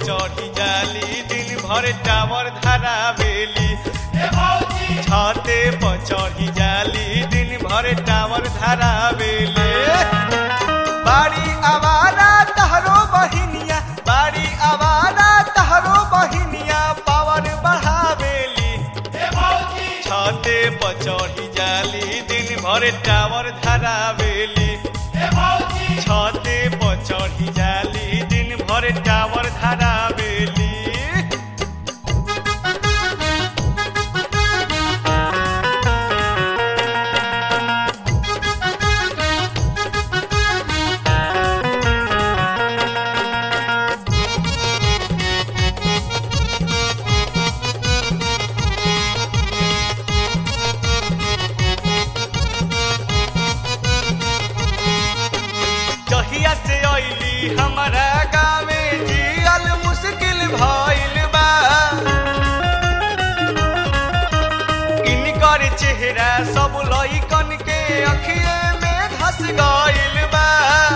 चढ़ी जाली दिन भर टावर धरावेली छते पर चढ़ी जाली दिन भर टावर धरावेली बाड़ी आवारा तहरो बहिनिया बाड़ी आवारा तहरो बहिनिया पावर बढ़ावेली छते पर चढ़ी जाली दिन भर टावर धरावेली छते पर चढ़ी जाली दिन भर टावर धरावेली जहिया से अइली हमारा गाँवे जियल मुश्किल भइल बा इनकर चेहरा सब लइकन के अखिए में धस गइल बा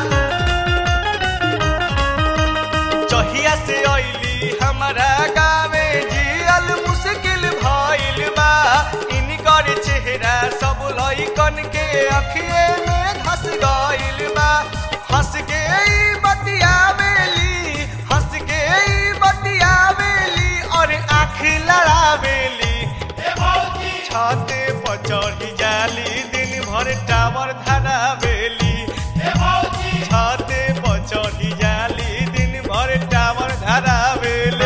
जहिया से अइली हमारा गाँवे जियल मुश्किल भइल बा इनकर चेहरा सब लइकन के अखिए में धस गइल बा हंस के ई बतियावेली हंस के ई बतियावेली और आँख लड़ावेली छते पर चढ़ी जाली दिन भर टावर धरावेली छते पर चढ़ी जाली दिन भर टावर धरावेली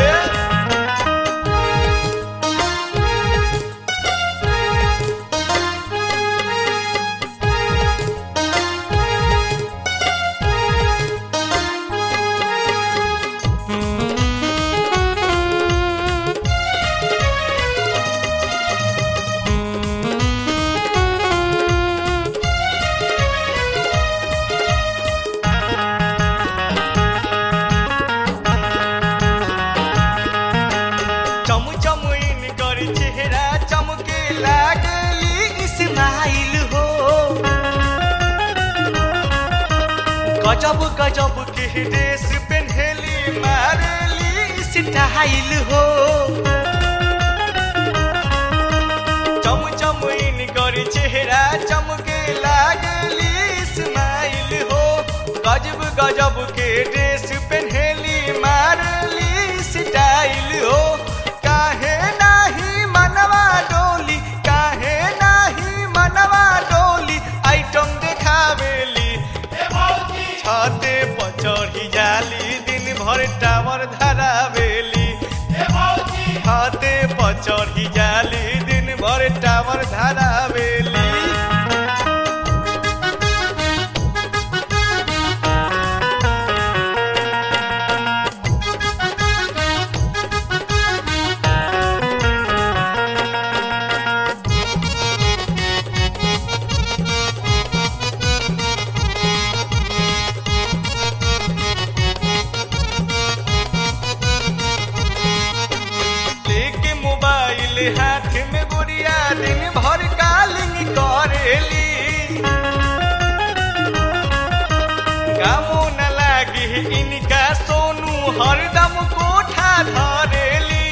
चम चम इनकर चेहरा चमके लागली इस्माइल हो गजब गजब के ड्रेस पहनली मारली स्टाइल हो चम चम इनकर चेहरा चमके लागली इस्माइल हो गजब गजब के ड्रेस पहनली मारली स्टाइल हो काहे नाही मनवा डोली काहे नाही मनवा डोली आइटम देखावेली छते पर चढ़ी जाली दिन भर टावर धरावेली छते पर चढ़ी जाली दिन भर टावर धरावेली लेके मोबाइल हाथ में गुड़िया दिन भर कालिंग करेली कामो न लागे इनका सोनू हरदम कोठा धरेली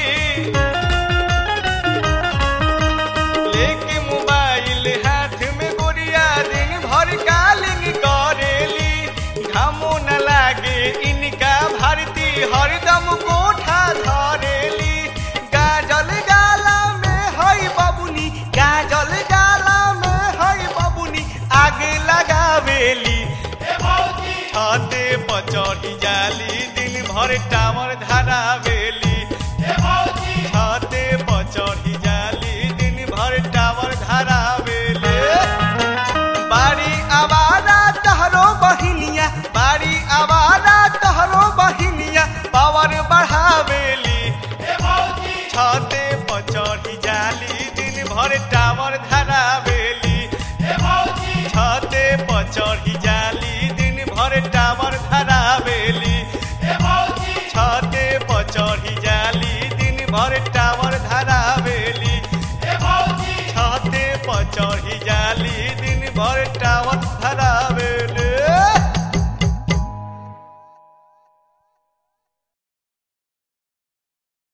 लेके मोबाइल हाथ में गुड़िया दिन भर कालिंग करेली घामो न लागे इनका भारती हरदम कोठा धरेली गाजल गाला में हई बबुनी गाजल गाला में हई बबुनी आगे लगावेली छते पर चढ़ी जाली दिन भर टावर धरावेली छते पर चढ़ी जाली दिन भर टावर धरावेली बाड़ी आवारा तहरो बहिनिया बाड़ी आवारा तहरो बहिनिया पावर बढ़ावेली छते पर चढ़ी जाली दिन भर टावर धरावेली छते पर चढ़ी जाली